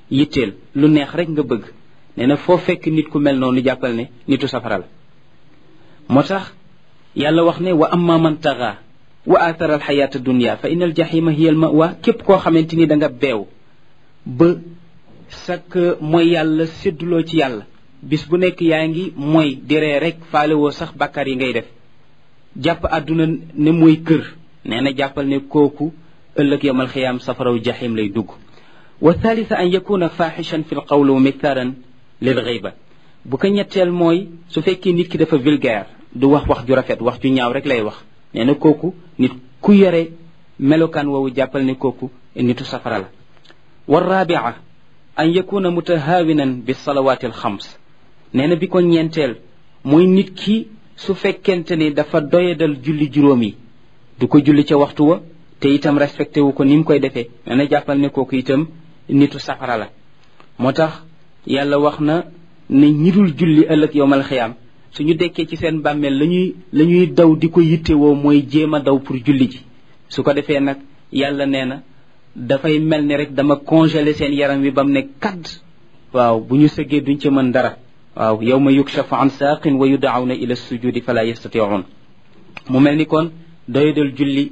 yitteel lu neex rek nga bëgg nee na foo fekk nit ku mel noonu jàppal ne nitu safara la moo tax yàlla wax ne wa amma man taxa wa athara alxayaata dunia fa inna aljahima hiya almawa képp koo xamante ni da nga beew ba sak mooy yàlla sédduloo ci yàlla bis bu nekk yaa ngi mooy diree rek faalewoo sax bàkkaar yi ngay def jàpp àdduna ne mooy kër nee na jàppal ne kooku ëllëg yawmal xiyaam safaraw jahim lay dugg wa thalitha an yakuna faxishan fi lqawli wa miktharan lil ghayba bu ko ñetteel mooy su fekkee nit ki dafa vulgaire du wax wax ju rafet wax ju ñaaw rek lay wax nee na kooku nit ku yore melokaan woowu jàppal ne kooku nitu safara la wa rabia an yakuna mutahaawinan bi salawaati alxams nee na bi ko ñeenteel mooy nit ki su fekkente ni dafa doyadal julli juróom yi du ko julli ca waxtu wa te itam respecté wu ko ni mu koy defee nee na jàppal ne kooku itam nitu safara la moo tax yàlla wax na ne ñi dul julli ëllëg yowmal xiyaam suñu dekkee ci seen bàmmeel lañuy la ñuy daw di ko yittewoo mooy jéem a daw pour julli ji su ko defee nag yàlla nee na dafay mel ni rek dama congelé seen yaram wi ba mu ne kadd waaw bu ñu sëggee duñ ca mën dara waaw yawma yukshafu an saaqin wa yudaawna ila sujudi fala yastatiun mu mel ni kon doyadal julli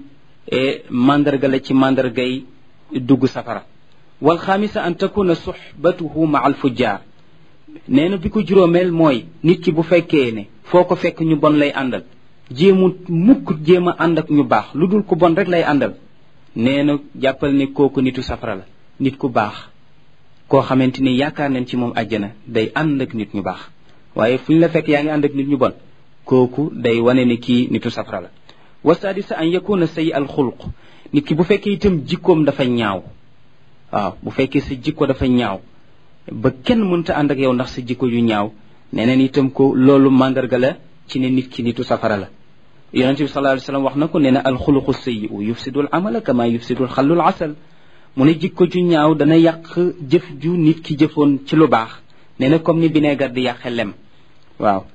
mandarga la ci mandargay dugg safara wal xaamisa an takuna suxbatuhu ma al fujjaar nee na bi ko juróomeel mooy nit ki bu fekkee ne foo ko fekk ñu bon lay àndal jéemu mukk jéem a ànd ak ñu baax lu dul ku bon rek lay àndal nee na jàppal ne kooku nitu safara la nit ku baax koo xamante ni yaakaar nañ ci moom àjjana day ànd ak nit ñu baax waaye fu ñu la fekk yaa ngi ànd ak nit ñu bon kooku day wane ne kii nitu safara la wa sadisa an yakuna sayi al xulq nit ki bu fekkee itam jikkoom dafa ñaaw waaw bu fekkee sa jikko dafa ñaaw ba kenn mënta ànd ak yow ndax sa jikko yu ñaaw neneen itam ko loolu mandarga la ci ne nit ki nitu safara la yonente bi sallallahu alayhi wasallam wax na ko nee na alxuluqu sayyi'u yufsidu al amala kama yufsidu al xallu al asal mu ne jikko ju ñaaw dana yàq jëf ju nit ki jëfoon ci lu baax nee na comme ni bineegar di yàqe lem waaw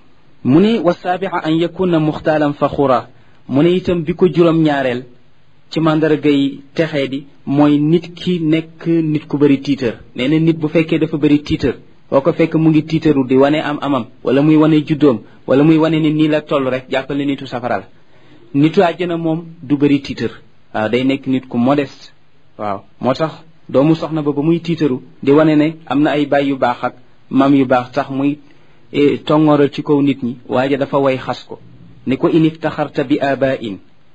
mu ne wa saabia an yakuna muxtaalan faxura mu ne itam bi ko juróom ñaareel ci mandargay texee di mooy nit ki nekk nit ku bëri tiitër nee na nit bu fekkee dafa bëri tiitër boo ko fekk mu ngi tiitaru di wane am amam wala muy wane juddoom wala muy wane ni nii la toll rek jàppal ne nitu safara la nitu àjjana moom du bëri tiitër waaw day nekk nit ku modeste waaw moo tax doomu soxna ba ba muy tiitaru di wane ne am na ay baay yu baax ak mam yu baax tax muy tongooral ci kaw nit ñi waaye dafa way xas ko ni ko in iftaxarta bi abain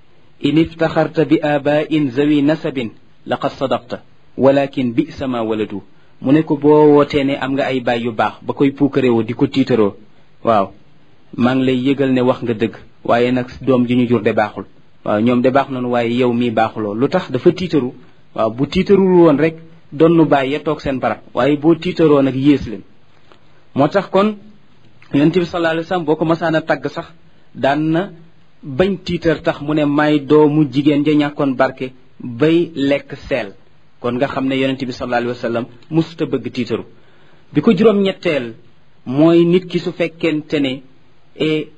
in iftaxarta bi abain zawi nasabin laqad sadaqta walakin bisa ma waladu mu ne ko boo wootee ne am nga ay baay yu baax ba koy puukarewoo di ko tiitaroo waaw maa ngi lay yëgal ne wax nga dëgg waaye nag doom ji ñu jur de baaxul waaw ñoom de baax nañu waaye yow mii baaxuloo lu tax dafa tiitaru waaw bu tiitarul woon rek donnu bàyyi ya toog seen barab waaye boo tiitaroo nag yées leen moo tax kon yonent bi sallallahu alayhi wasallam boo ko masaan a tagg sax daan na bañ tiitar tax mu ne may doomu jigéen ja ñàkkoon barke bay lekk seel kon nga xam ne yonent bi sallallahu alayhi wasallam musuta bëgg tiitaru bi ko juróom ñetteel mooy nit ki su fekkente ne e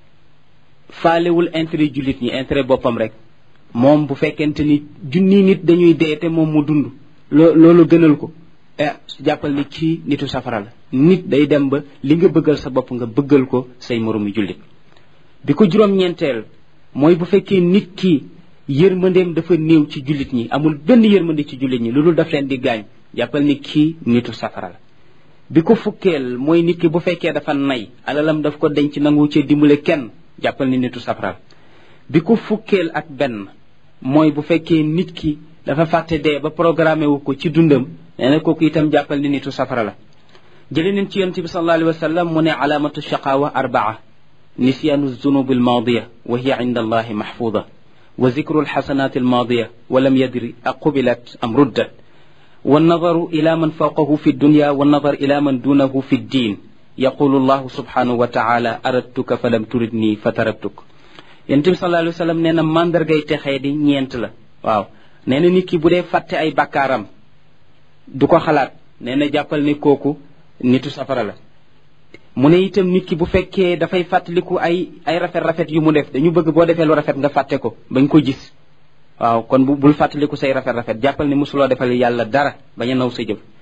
faalewul intérêt jullit ñi intérêt boppam rek moom bu fekkente ni junni nit dañuy dee te moom mu dund loo loolu gënal ko eh jàppal ni kii nitu safara la nit day dem ba li nga bëggal sa bopp nga bëggal ko say moroomi jullit bi ko juróom-ñeenteel mooy bu fekkee nit ki yërmandeem dafa néew ci jullit ñi amul benn yërmande ci jullit ñi lu dul daf leen di gaañ jàppal ni kii nitu safara la bi ko fukkeel mooy nit ki bu fekkee dafa nay alalam daf ko denc nangu cee dimbale kenn jàppal ni nitu safara la bi ko fukkeel ak benn mooy bu fekkee nit ki dafa fàtte dee ba programmé wu ko ci dundam nee na kooku itam jàppal ni nitu safara la jële nañ ci yonente bi sallallahu alayhi wa sallam mu ne alaamatu shaqaawa arbaa nisyaanu zunub almaadiya wa hiya inda allahi mahfuda wa zikru alxasanat almaadiya wa lam yadri aqubilat am ruddat والنظر إلى من فوقه في الدنيا والنظر إلى من دونه في الدين يقول الله سبحانه وتعالى أردتك فلم تردني فتركتك ينتم صلى الله عليه وسلم نينا ماندر غاي تخي دي ñent la waaw neena nit ki bu dee fàtte ay bakkaaram du ko xalaat neena jàppal ni kooku nitu safara la mu ne itam nit ki bu fekkee dafay fàttaliku ay ay rafet rafet yu mu def dañu bëgg boo defee lu rafet nga fàtte ko bañ ko gis waaw kon bu bul fàttaliku say rafet rafet jàppal ni mosuloo defal yàlla dara bañ a naw sa jëf